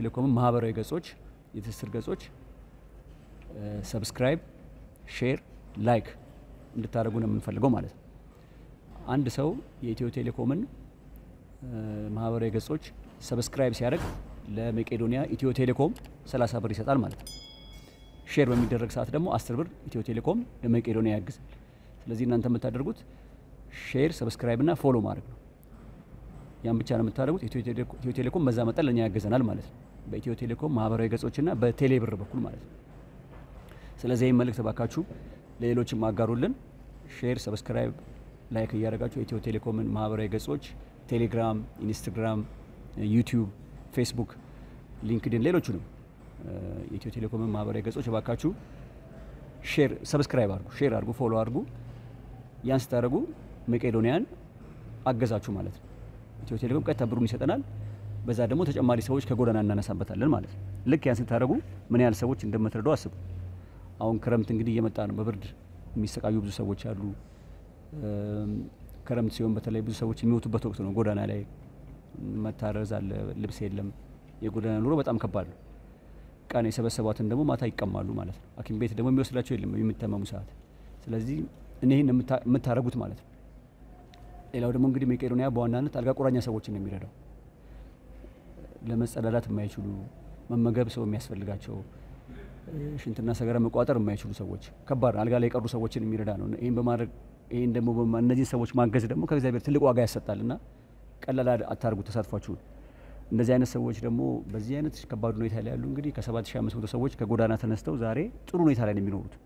ቴሌኮምን ማህበራዊ ገጾች፣ የትስስር ገጾች ሰብስክራይብ፣ ሼር፣ ላይክ እንድታደርጉ ነው የምንፈልገው ማለት ነው። አንድ ሰው የኢትዮ ቴሌኮምን ማህበራዊ ገጾች ሰብስክራይብ ሲያደርግ ለመቄዶንያ ኢትዮ ቴሌኮም 30 ብር ይሰጣል ማለት ነው። ሼር በሚደረግ ሰዓት ደግሞ 10 ብር ኢትዮ ቴሌኮም ለመቄዶንያ ያግዛል። ስለዚህ እናንተ የምታደርጉት ሼር፣ ሰብስክራይብ እና ፎሎ ማድረግ ነው። ያን ብቻ ነው የምታደርጉት። ኢትዮ ቴሌኮም በዛ መጠን ለእኛ ያገዘናል ማለት ነው። በኢትዮ ቴሌኮም ማህበራዊ ገጾችና በቴሌ ብር በኩል ማለት ነው። ስለዚህ ይህም መልእክት ባካችሁ ለሌሎችም አጋሩልን። ሼር፣ ሰብስክራይብ፣ ላይክ እያደረጋችሁ የኢትዮ ቴሌኮምን ማህበራዊ ገጾች ቴሌግራም፣ ኢንስትግራም፣ ዩቲዩብ፣ ፌስቡክ፣ ሊንክድን ሌሎቹንም የኢትዮ ቴሌኮምን ማህበራዊ ገጾች ባካችሁ ሼር፣ ሰብስክራይብ አድርጉ፣ ሼር አድርጉ፣ ፎሎ አድርጉ። ያን ስታደርጉ መቄዶንያን አገዛችሁ ማለት ነው። ኢትዮ ቴሌኮም ቀጥታ ብሩን ይሰጠናል። በዛ ደግሞ ተጨማሪ ሰዎች ከጎዳና እናነሳበታለን ማለት ነው። ልክ ያን ስታደርጉ ምን ያህል ሰዎች እንደምትረዱ አስቡ። አሁን ክረምት እንግዲህ እየመጣ ነው። በብርድ የሚሰቃዩ ብዙ ሰዎች አሉ። ክረምት ሲሆን በተለይ ብዙ ሰዎች የሚሞቱበት ወቅት ነው። ጎዳና ላይ መታረዝ አለ፣ ልብስ የለም። የጎዳና ኑሮ በጣም ከባድ ነው። ቀን የሰበሰቧትን ደግሞ ማታ ይቀማሉ ማለት ነው። ሐኪም ቤት ደግሞ የሚወስዳቸው የለም የሚታመሙ ሰዓት። ስለዚህ እኒህን የምታደርጉት ማለት ነው። ሌላው ደግሞ እንግዲህ መቄዶንያ በዋናነት አልጋ ቁራኛ ሰዎችን ነው የሚረዳው። ለመጸዳዳት የማይችሉ መመገብ ሰው የሚያስፈልጋቸው ሽንትና ሰገራ መቋጠር የማይችሉ ሰዎች ከባድ አልጋ ላይ የቀሩ ሰዎችን የሚረዳ ነው። ይህን በማድረግ ይህን ደግሞ እነዚህን ሰዎች ማገዝ ደግሞ ከእግዚአብሔር ትልቅ ዋጋ ያሰጣል እና ቀላል አታርጉ ተሳትፏችሁን። እንደዚህ አይነት ሰዎች ደግሞ በዚህ አይነት ከባድ ሁኔታ ላይ ያሉ እንግዲህ ከ7500 ሰዎች ከጎዳና ተነስተው ዛሬ ጥሩ ሁኔታ ላይ ነው የሚኖሩት።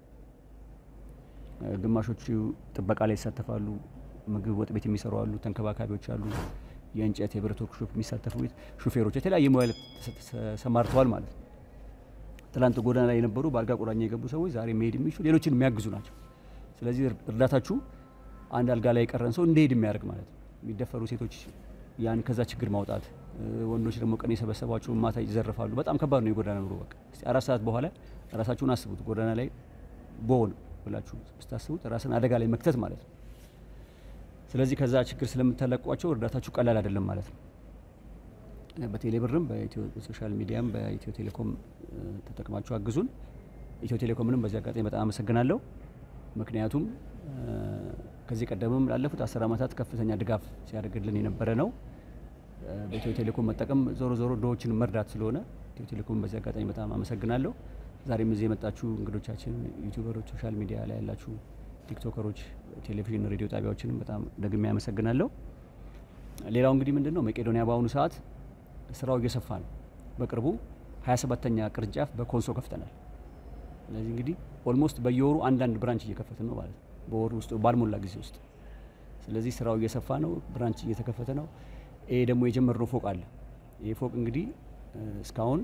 ግማሾቹ ጥበቃ ላይ ይሳተፋሉ። ምግብ ወጥ ቤት የሚሰሩ አሉ፣ ተንከባካቢዎች አሉ፣ የእንጨት የብረት ወርክሾፕ የሚሳተፉ ሹፌሮች፣ የተለያየ ሙያ ላይ ተሰማርተዋል ማለት ነው። ትላንት ጎዳና ላይ የነበሩ በአልጋ ቁራኛ የገቡ ሰዎች ዛሬ መሄድ የሚችሉ ሌሎችን የሚያግዙ ናቸው። ስለዚህ እርዳታችሁ አንድ አልጋ ላይ የቀረን ሰው እንዲሄድ የሚያደርግ ማለት ነው። የሚደፈሩ ሴቶች ያን ከዛ ችግር ማውጣት፣ ወንዶች ደግሞ ቀን የሰበሰቧቸው ማታ ይዘርፋሉ። በጣም ከባድ ነው የጎዳና ኑሮ። በቃ እስቲ አራት ሰዓት በኋላ ራሳችሁን አስቡት። ጎዳና ላይ በሆን ብላችሁ ስታስቡት ራስን አደጋ ላይ መክተት ማለት ነው። ስለዚህ ከዛ ችግር ስለምታለቋቸው እርዳታችሁ ቀላል አይደለም ማለት ነው። በቴሌ ብርም በሶሻል ሚዲያም በኢትዮ ቴሌኮም ተጠቅማችሁ አግዙን። ኢትዮ ቴሌኮምንም በዚህ አጋጣሚ በጣም አመሰግናለሁ። ምክንያቱም ከዚህ ቀደምም ላለፉት አስር ዓመታት ከፍተኛ ድጋፍ ሲያደርግልን የነበረ ነው። በኢትዮ ቴሌኮም መጠቀም ዞሮ ዞሮ ድሆችን መርዳት ስለሆነ ኢትዮ ቴሌኮም በዚህ አጋጣሚ በጣም አመሰግናለሁ። ዛሬም እዚህ የመጣችሁ እንግዶቻችን፣ ዩቲዩበሮች፣ ሶሻል ሚዲያ ላይ ያላችሁ ቲክቶከሮች፣ ቴሌቪዥን፣ ሬዲዮ ጣቢያዎችንም በጣም ደግሜ አመሰግናለሁ። ሌላው እንግዲህ ምንድን ነው መቄዶንያ በአሁኑ ሰዓት ስራው እየሰፋ ነው። በቅርቡ 27ተኛ ቅርንጫፍ በኮንሶ ከፍተናል። ስለዚህ እንግዲህ ኦልሞስት በየወሩ አንዳንድ ብራንች እየከፈትን ነው ማለት ነው፣ በወሩ ውስጥ ባልሞላ ጊዜ ውስጥ። ስለዚህ ስራው እየሰፋ ነው፣ ብራንች እየተከፈተ ነው። ይሄ ደግሞ የጀመርነው ፎቅ አለ። ይህ ፎቅ እንግዲህ እስካሁን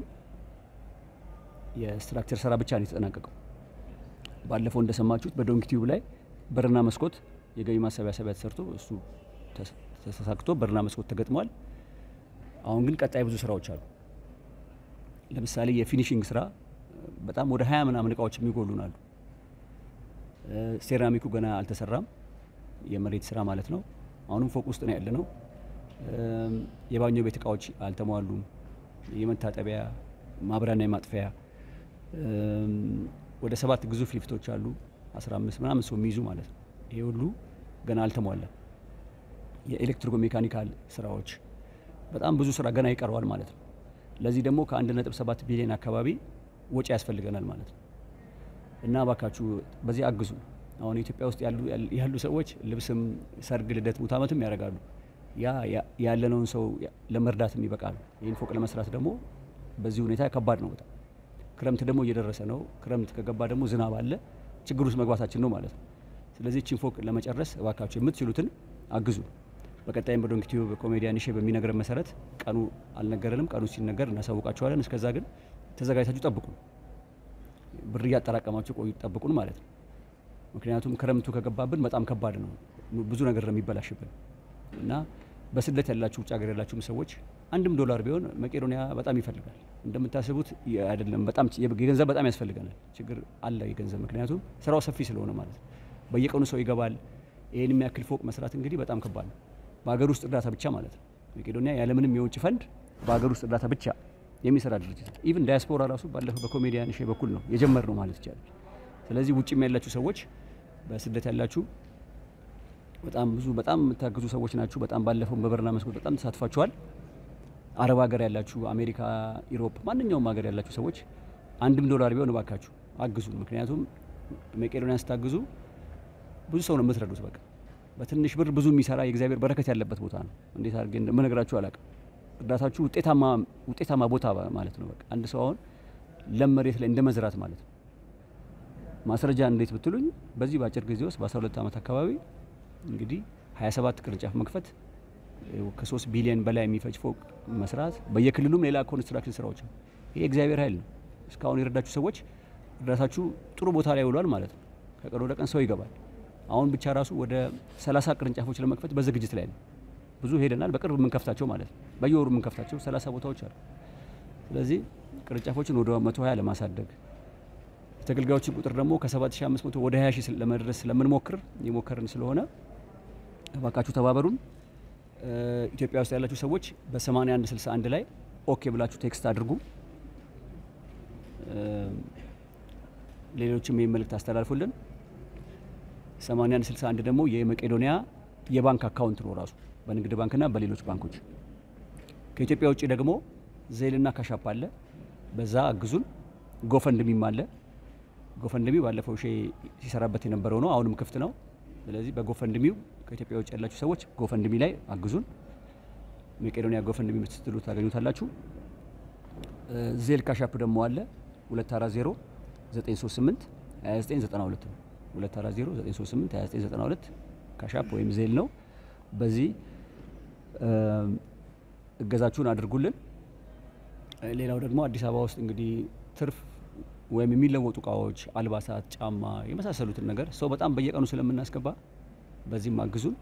የስትራክቸር ስራ ብቻ ነው የተጠናቀቀው። ባለፈው እንደሰማችሁት በዶንኪ ቲዩብ ላይ በርና መስኮት የገቢ ማሰባሰቢያ ተሰርቶ እሱ ተሳክቶ በርና መስኮት ተገጥሟል። አሁን ግን ቀጣይ ብዙ ስራዎች አሉ። ለምሳሌ የፊኒሽንግ ስራ በጣም ወደ ሀያ ምናምን እቃዎች የሚጎሉን አሉ። ሴራሚኩ ገና አልተሰራም፣ የመሬት ስራ ማለት ነው። አሁንም ፎቅ ውስጥ ነው ያለ ነው። የባኞ ቤት እቃዎች አልተሟሉም። የመታጠቢያ ማብሪያና የማጥፊያ ወደ ሰባት ግዙፍ ሊፍቶች አሉ፣ 15 ምናምን ሰው የሚይዙ ማለት ነው። ይሄ ሁሉ ገና አልተሟላም። የኤሌክትሪኮ ሜካኒካል ስራዎች በጣም ብዙ ስራ ገና ይቀረዋል ማለት ነው። ለዚህ ደግሞ ከ1.7 ቢሊዮን አካባቢ ወጪ ያስፈልገናል ማለት ነው። እና ባካችሁ በዚህ አግዙ። አሁን ኢትዮጵያ ውስጥ ያሉ ሰዎች ልብስም፣ ሰርግ፣ ልደት፣ ሙት ዓመትም ያደርጋሉ። ያ ያለነውን ሰው ለመርዳትም ይበቃል። ይህን ፎቅ ለመስራት ደግሞ በዚህ ሁኔታ ከባድ ነው በጣም ክረምት ደግሞ እየደረሰ ነው። ክረምት ከገባ ደግሞ ዝናብ አለ። ችግር ውስጥ መግባታችን ነው ማለት ነው። ስለዚህ እችን ፎቅ ለመጨረስ እባካችሁ የምትችሉትን አግዙ። በቀጣይም በዶንኪ ቲዩብ ኮሜዲያን ሼ በሚነግረን መሰረት ቀኑ አልነገረንም። ቀኑ ሲነገር እናሳውቃችኋለን። እስከዛ ግን ተዘጋጅታችሁ ጠብቁን። ብር እያጠራቀማችሁ ቆዩ፣ ጠብቁን ማለት ነው። ምክንያቱም ክረምቱ ከገባብን በጣም ከባድ ነው። ብዙ ነገር ነው የሚበላሽብን እና በስደት ያላችሁ ውጭ ሀገር ያላችሁም ሰዎች አንድም ዶላር ቢሆን መቄዶንያ በጣም ይፈልጋል። እንደምታስቡት አይደለም። በጣም የገንዘብ በጣም ያስፈልገናል። ችግር አለ የገንዘብ ምክንያቱም ስራው ሰፊ ስለሆነ ማለት ነው። በየቀኑ ሰው ይገባል። ይህን የሚያክል ፎቅ መስራት እንግዲህ በጣም ከባድ ነው። በሀገር ውስጥ እርዳታ ብቻ ማለት ነው። መቄዶንያ ያለምንም የውጭ ፈንድ በሀገር ውስጥ እርዳታ ብቻ የሚሰራ ድርጅት ነው። ኢቭን ዳያስፖራ ራሱ ባለፈው በኮሜዲያን ሼ በኩል ነው የጀመር ነው ማለት ይቻላል። ስለዚህ ውጭም ያላችሁ ሰዎች በስደት ያላችሁ በጣም ብዙ በጣም የምታግዙ ሰዎች ናችሁ። በጣም ባለፈው በበርና መስኮት በጣም ተሳትፏችኋል። አረብ ሀገር ያላችሁ፣ አሜሪካ፣ ኢሮፕ፣ ማንኛውም ሀገር ያላችሁ ሰዎች አንድም ዶላር ቢሆን እባካችሁ አግዙ። ምክንያቱም መቄዶንያን ስታግዙ ብዙ ሰው ነው የምትረዱት። በቃ በትንሽ ብር ብዙ የሚሰራ የእግዚአብሔር በረከት ያለበት ቦታ ነው። እንዴት አድርጌ እንደምነግራችሁ አላውቅም። እርዳታችሁ ውጤታማ ውጤታማ ቦታ ማለት ነው። በቃ አንድ ሰው አሁን ለም መሬት ላይ እንደ መዝራት ማለት ነው። ማስረጃ እንዴት ብትሉኝ በዚህ በአጭር ጊዜ ውስጥ በ12 ዓመት አካባቢ እንግዲህ 27 ቅርንጫፍ መክፈት ከ3 ቢሊዮን በላይ የሚፈጅ ፎቅ መስራት በየክልሉም ሌላ ኮንስትራክሽን ስራዎች ነው። ይሄ እግዚአብሔር ኃይል ነው። እስካሁን የረዳችሁ ሰዎች እርዳታችሁ ጥሩ ቦታ ላይ ውሏል ማለት ነው። ከቀን ወደ ቀን ሰው ይገባል። አሁን ብቻ ራሱ ወደ 30 ቅርንጫፎች ለመክፈት በዝግጅት ላይ ነው። ብዙ ሄደናል። በቅርብ የምንከፍታቸው ማለት ነው። በየወሩ የምንከፍታቸው 30 ቦታዎች አሉ። ስለዚህ ቅርንጫፎችን ወደ 120 ለማሳደግ የተገልጋዮችን ቁጥር ደግሞ ከ7500 ወደ 20 ሺህ ለመድረስ ስለምንሞክር የሞከርን ስለሆነ እባካችሁ ተባበሩን። ኢትዮጵያ ውስጥ ያላችሁ ሰዎች በ8161 ላይ ኦኬ ብላችሁ ቴክስት አድርጉ። ሌሎችም ይህ መልእክት አስተላልፉልን። 8161 ደግሞ የመቄዶንያ የባንክ አካውንት ነው ራሱ በንግድ ባንክና በሌሎች ባንኮች። ከኢትዮጵያ ውጭ ደግሞ ዜልና ካሻፕ አለ፣ በዛ አግዙን። ጎፈንድሚም አለ። ጎፈንድሚ ባለፈው ሼ ሲሰራበት የነበረው ነው፣ አሁንም ክፍት ነው። ስለዚህ በጎፈንድሚው ከኢትዮጵያ ውጭ ያላችሁ ሰዎች ጎፈንድሚ ላይ አግዙን። መቄዶንያ ጎፈንድሚ ስትሉ ታገኙታላችሁ። ዜል ካሻፕ ደግሞ አለ 240 938 2992 ነው። 240 938 2992 ካሻፕ ወይም ዜል ነው። በዚህ እገዛችሁን አድርጉልን። ሌላው ደግሞ አዲስ አበባ ውስጥ እንግዲህ ትርፍ ወይም የሚለወጡ እቃዎች፣ አልባሳት፣ ጫማ የመሳሰሉትን ነገር ሰው በጣም በየቀኑ ስለምናስገባ በዚህም አግዙን።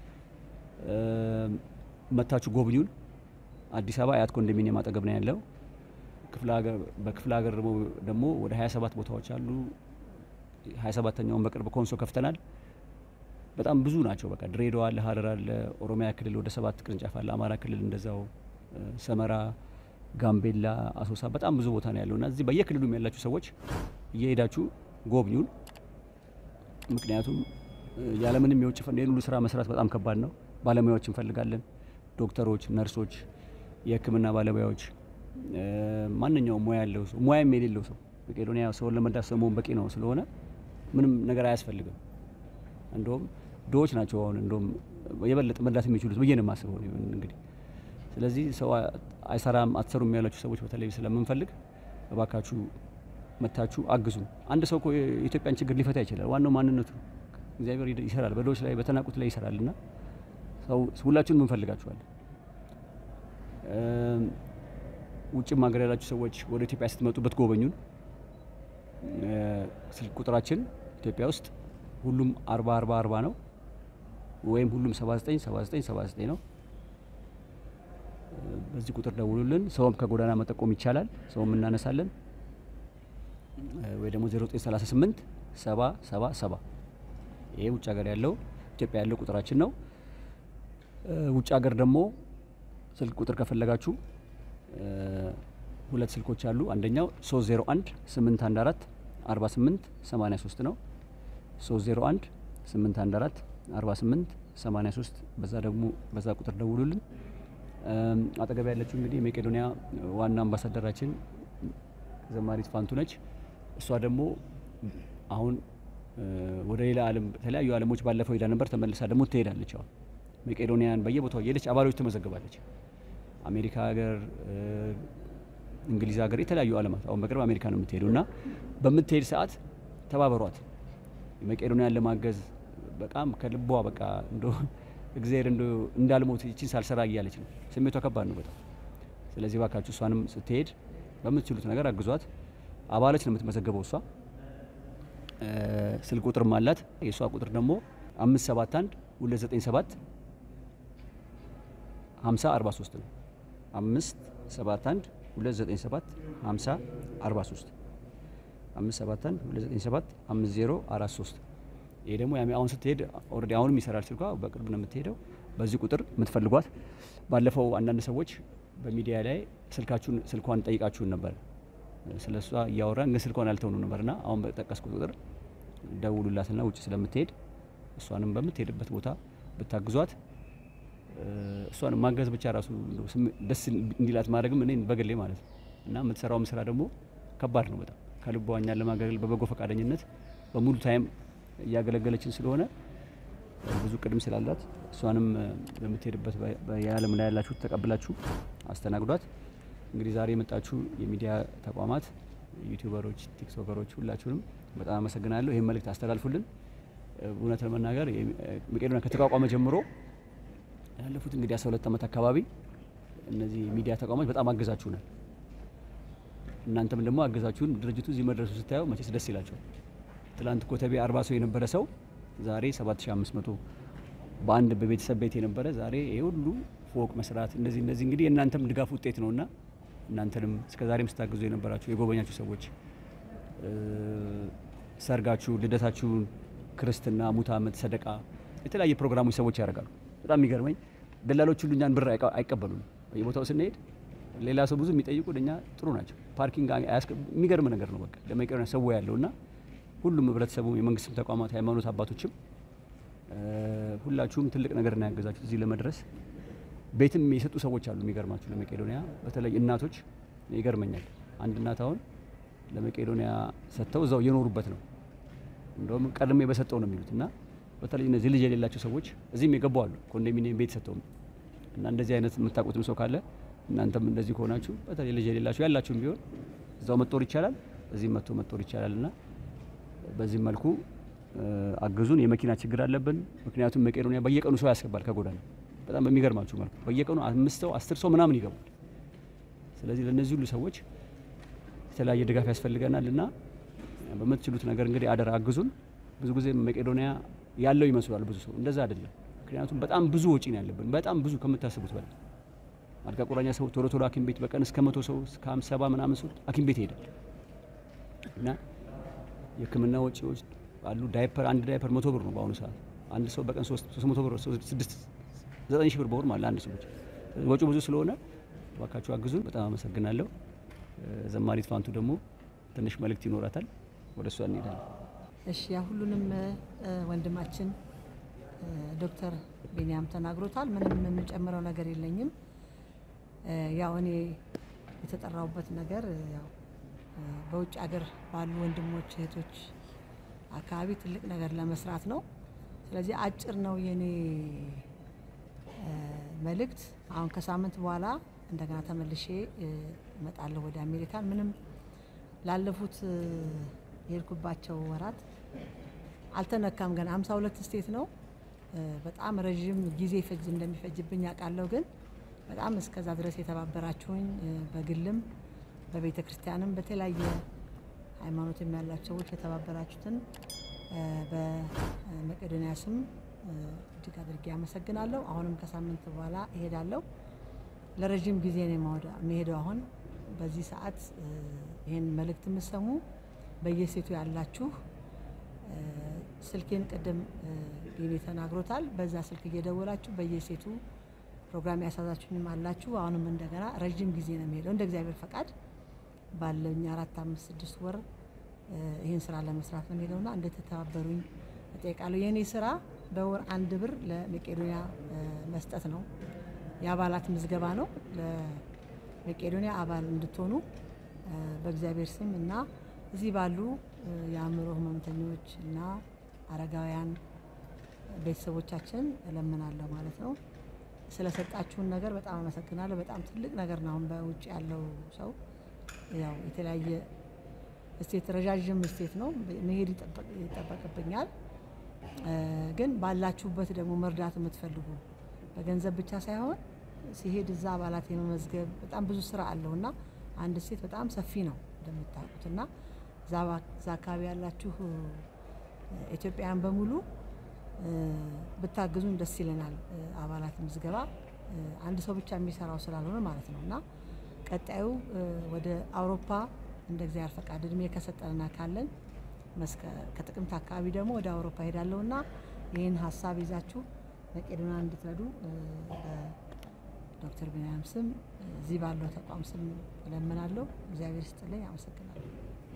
መታችሁ ጎብኙን። አዲስ አበባ አያት ኮንዶሚኒየም አጠገብ ነው ያለው። በክፍለ ሀገር ደግሞ ወደ 27 ቦታዎች አሉ። 27ተኛውን በቅርብ ኮንሶ ከፍተናል። በጣም ብዙ ናቸው። በቃ ድሬዳዋ አለ፣ ሀረር አለ፣ ኦሮሚያ ክልል ወደ ሰባት ቅርንጫፍ አለ፣ አማራ ክልል እንደዛው፣ ሰመራ፣ ጋምቤላ፣ አሶሳ በጣም ብዙ ቦታ ነው ያለው እና እዚህ በየክልሉም ያላችሁ ሰዎች እየሄዳችሁ ጎብኙን። ምክንያቱም ያለምንም የውጭ ፈንድ ይህን ሁሉ ስራ መስራት በጣም ከባድ ነው። ባለሙያዎች እንፈልጋለን። ዶክተሮች፣ ነርሶች፣ የሕክምና ባለሙያዎች፣ ማንኛውም ሙያ ያለው ሰው ሙያም የሌለው ሰው መቄዶንያ ሰውን ለመርዳት ሰው መሆን በቂ ነው ስለሆነ ምንም ነገር አያስፈልግም። እንደውም ድሆች ናቸው አሁን እንደውም የበለጠ መርዳት የሚችሉት ብዬ ነው የማስበው እንግዲህ። ስለዚህ ሰው አይሰራም አትሰሩም ያላችሁ ሰዎች በተለይ ስለምንፈልግ እባካችሁ መታችሁ አግዙ። አንድ ሰው እኮ የኢትዮጵያን ችግር ሊፈታ ይችላል። ዋናው ማንነቱ ነው። እግዚአብሔር ይሰራል፣ በድሆች ላይ በተናቁት ላይ ይሰራል እና ሰው ሁላችሁንም እንፈልጋችኋለን። ውጭም ሀገር ያላችሁ ሰዎች ወደ ኢትዮጵያ ስትመጡ ብትጎበኙን ስልክ ቁጥራችን ኢትዮጵያ ውስጥ ሁሉም 40 40 40 ነው ወይም ሁሉም 79 79 79 ነው። በዚህ ቁጥር ደውሉልን። ሰውም ከጎዳና መጠቆም ይቻላል፣ ሰውም እናነሳለን። ወይ ደግሞ 0938 70 70 70 ይሄ ውጭ ሀገር ያለው ኢትዮጵያ ያለው ቁጥራችን ነው። ውጭ ሀገር ደግሞ ስልክ ቁጥር ከፈለጋችሁ ሁለት ስልኮች አሉ። አንደኛው 301 814 48 83 ነው። 301 814 48 83 በዛ ደግሞ በዛ ቁጥር ደውሉልን። አጠገብ ያለችው እንግዲህ የመቄዶንያ ዋና አምባሳደራችን ዘማሪት ፋንቱ ነች። እሷ ደግሞ አሁን ወደ ሌላ ዓለም የተለያዩ ዓለሞች ባለፈው ሄዳ ነበር። ተመልሳ ደግሞ ትሄዳለች። አሁን መቄዶንያን በየቦታው እየሄደች አባሎች ትመዘግባለች። አሜሪካ ሀገር፣ እንግሊዝ ሀገር፣ የተለያዩ ዓለማት አሁን በቅርብ አሜሪካ ነው የምትሄደው እና በምትሄድ ሰዓት ተባበሯት። መቄዶንያን ለማገዝ በጣም ከልቧ በቃ እንዶ እግዚአብሔር እንዶ እንዳልሞት ይቺን ሳልሰራ እያለች ነው። ስሜቷ ከባድ ነው በጣም። ስለዚህ ባካችሁ እሷንም ስትሄድ በምትችሉት ነገር አግዟት። አባሎች ነው የምትመዘገበው እሷ። ስልክ ቁጥርም አላት። የእሷ ቁጥር ደግሞ አምስት ሰባት አንድ ሁለት ዘጠኝ ሰባት ሀምሳ አርባ ሶስት ነው። አምስት ሰባት አንድ ሁለት ዘጠኝ ሰባት ሀምሳ አርባ ሶስት አምስት ሰባት አንድ ሁለት ዘጠኝ ሰባት አምስት ዜሮ አራት ሶስት ይሄ ደግሞ አሁን ስትሄድ ኦልሬዲ አሁንም ይሰራል ስልኳ። በቅርብ ነው የምትሄደው። በዚህ ቁጥር የምትፈልጓት። ባለፈው አንዳንድ ሰዎች በሚዲያ ላይ ስልካችሁን ስልኳን ጠይቃችሁን ነበር። ስለ እሷ እያወራን ግን ስልኳን አልተውኑ ነበርና አሁን በጠቀስኩት ቁጥር ደውሉላትና ውጭ ስለምትሄድ እሷንም በምትሄድበት ቦታ ብታግዟት እሷን ማገዝ ብቻ ራሱ ደስ እንዲላት ማድረግም እኔ በግሌ ማለት ነው እና የምትሰራውም ስራ ደግሞ ከባድ ነው በጣም ከልቧ እኛን ለማገልገል በበጎ ፈቃደኝነት በሙሉ ታይም እያገለገለችን ስለሆነ ብዙ ቅድም ስላላት እሷንም በምትሄድበት የዓለም ላይ ያላችሁ ተቀብላችሁ አስተናግዷት። እንግዲህ ዛሬ የመጣችሁ የሚዲያ ተቋማት ዩቲዩበሮች፣ ቲክቶከሮች ሁላችሁንም በጣም አመሰግናለሁ። ይህን መልእክት አስተላልፉልን። እውነት ለመናገር መቄዶንያ ከተቋቋመ ጀምሮ ያለፉት እንግዲህ አስራ ሁለት ዓመት አካባቢ እነዚህ ሚዲያ ተቋማት በጣም አገዛችሁናል። እናንተም ደግሞ አገዛችሁን። ድርጅቱ እዚህ መድረሱ ስታየው መቼስ ደስ ይላቸዋል። ትላንት ኮተቤ አርባ ሰው የነበረ ሰው ዛሬ 7500 በአንድ በቤተሰብ ቤት የነበረ ዛሬ ይሄ ሁሉ ፎቅ መስራት እንደዚህ እንደዚህ እንግዲህ የእናንተም ድጋፍ ውጤት ነውና እናንተንም እስከ ዛሬም ስታግዙ የነበራችሁ የጎበኛችሁ ሰዎች ሰርጋችሁ፣ ልደታችሁን፣ ክርስትና፣ ሙት ዓመት፣ ሰደቃ የተለያየ ፕሮግራሞች ሰዎች ያደርጋሉ። በጣም የሚገርመኝ ደላሎች ሁሉ እኛን ብር አይቀበሉም። በየቦታው ስንሄድ ሌላ ሰው ብዙ የሚጠይቁ እኛ ጥሩ ናቸው። ፓርኪንግ የሚገርም ነገር ነው። በቃ ለመቄዶንያ ሰው ያለውና ሁሉም ህብረተሰቡ፣ የመንግስትም ተቋማት፣ ሃይማኖት አባቶችም ሁላችሁም ትልቅ ነገር ነው ያገዛችሁት እዚህ ለመድረስ። ቤትም የሰጡ ሰዎች አሉ። የሚገርማችሁ ለመቄዶንያ በተለይ እናቶች ይገርመኛል። አንድ እናት አሁን ለመቄዶንያ ሰጥተው እዛው እየኖሩበት ነው። እንደውም ቀድሜ በሰጠው ነው የሚሉት እና በተለይ እነዚህ ልጅ የሌላቸው ሰዎች እዚህም የገቡ አሉ። ኮንዶሚኒየም ቤት ሰጥተው እና እንደዚህ አይነት የምታውቁትም ሰው ካለ እናንተም እንደዚህ ከሆናችሁ በተለይ ልጅ የሌላችሁ ያላችሁም ቢሆን እዛው መጦር ይቻላል፣ እዚህም መጥቶ መጦር ይቻላል እና በዚህ መልኩ አግዙን። የመኪና ችግር አለብን። ምክንያቱም መቄዶንያ በየቀኑ ሰው ያስገባል ከጎዳና በጣም በሚገርማችሁ መልኩ በየቀኑ አምስት ሰው አስር ሰው ምናምን ይገባል። ስለዚህ ለእነዚህ ሁሉ ሰዎች የተለያየ ድጋፍ ያስፈልገናል እና በምትችሉት ነገር እንግዲህ አደራ አግዙን። ብዙ ጊዜ መቄዶንያ ያለው ይመስላል ብዙ ሰው፣ እንደዛ አይደለም። ምክንያቱም በጣም ብዙ ወጪ ነው ያለብን፣ በጣም ብዙ ከምታስቡት በላይ አልጋ ቁራኛ ሰው ቶሎ ቶሎ ሐኪም ቤት በቀን እስከ መቶ ሰው እስከ ሰባ ምናምን ሰው ሐኪም ቤት ይሄዳል እና የሕክምና ወጪዎች አሉ። ዳይፐር አንድ ዳይፐር መቶ ብር ነው በአሁኑ ሰዓት። አንድ ሰው በቀን ሶስት መቶ ብር ስድስት ዘጠኝ ሺህ ብር በወር ማለት አንድ ሰው ብቻ ወጪው ብዙ ስለሆነ እባካችሁ አግዙን። በጣም አመሰግናለሁ። ዘማሪት ፋንቱ ደግሞ ትንሽ መልእክት ይኖራታል። ወደ እሷ እንሄዳለን። እሺ ያ ሁሉንም ወንድማችን ዶክተር ቢንያም ተናግሮታል። ምንም የምጨምረው ነገር የለኝም። ያው እኔ የተጠራውበት ነገር ያው በውጭ ሀገር ባሉ ወንድሞች እህቶች አካባቢ ትልቅ ነገር ለመስራት ነው። ስለዚህ አጭር ነው የኔ መልእክት። አሁን ከሳምንት በኋላ እንደገና ተመልሼ እመጣለሁ ወደ አሜሪካን። ምንም ላለፉት የሄድኩባቸው ወራት አልተነካም። ገና ሀምሳ ሁለት ስቴት ነው። በጣም ረዥም ጊዜ ፈጅ እንደሚፈጅብኝ አውቃለሁ። ግን በጣም እስከዛ ድረስ የተባበራችሁኝ በግልም በቤተ ክርስቲያንም በተለያየ ሃይማኖትም ያላቸው ሰዎች የተባበራችሁትን በመቄዶንያ ስም እጅግ አድርጌ አመሰግናለሁ። አሁንም ከሳምንት በኋላ እሄዳለሁ። ለረዥም ጊዜ ነው የሚሄደው። አሁን በዚህ ሰዓት ይህን መልእክት የምሰሙ በየሴቱ ያላችሁ ስልኬን ቅድም ቢኒ ተናግሮታል። በዛ ስልክ እየደወላችሁ በየሴቱ ፕሮግራም ያሳዛችሁኝም አላችሁ። አሁንም እንደገና ረዥም ጊዜ ነው የሚሄደው እንደ እግዚአብሔር ፈቃድ ባለኝ አራት አምስት ስድስት ወር ይህን ስራ ለመስራት ነው የሚሄደውና እንድትተባበሩኝ እጠይቃለሁ። የእኔ ስራ በወር አንድ ብር ለመቄዶንያ መስጠት ነው። የአባላት ምዝገባ ነው። ለመቄዶንያ አባል እንድትሆኑ በእግዚአብሔር ስም እና እዚህ ባሉ የአእምሮ ህመምተኞች እና አረጋውያን ቤተሰቦቻችን እለምናለሁ ማለት ነው። ስለሰጣችሁን ነገር በጣም አመሰግናለሁ። በጣም ትልቅ ነገር ነው። አሁን በውጭ ያለው ሰው ያው የተለያየ ስቴት ረዣዥም ስቴት ነው መሄድ ይጠበቅብኛል። ግን ባላችሁበት ደግሞ መርዳት የምትፈልጉ በገንዘብ ብቻ ሳይሆን ሲሄድ እዛ አባላት የመመዝገብ በጣም ብዙ ስራ አለው እና አንድ ስቴት በጣም ሰፊ ነው እንደምታውቁት እና እዛ አካባቢ ያላችሁ ኢትዮጵያውያን በሙሉ ብታግዙን ደስ ይለናል። አባላት ምዝገባ አንድ ሰው ብቻ የሚሰራው ስላልሆነ ማለት ነው እና ቀጣዩ ወደ አውሮፓ እንደ እግዚአብሔር ፈቃድ እድሜ ከሰጠንና ካለን ከጥቅምት አካባቢ ደግሞ ወደ አውሮፓ ሄዳለሁ እና ይህን ሀሳብ ይዛችሁ መቄዶንያ እንድትረዱ ዶክተር ቢንያም ስም እዚህ ባለው ተቋም ስም እለምናለሁ። እግዚአብሔር ይስጥልኝ። አመሰግናለሁ።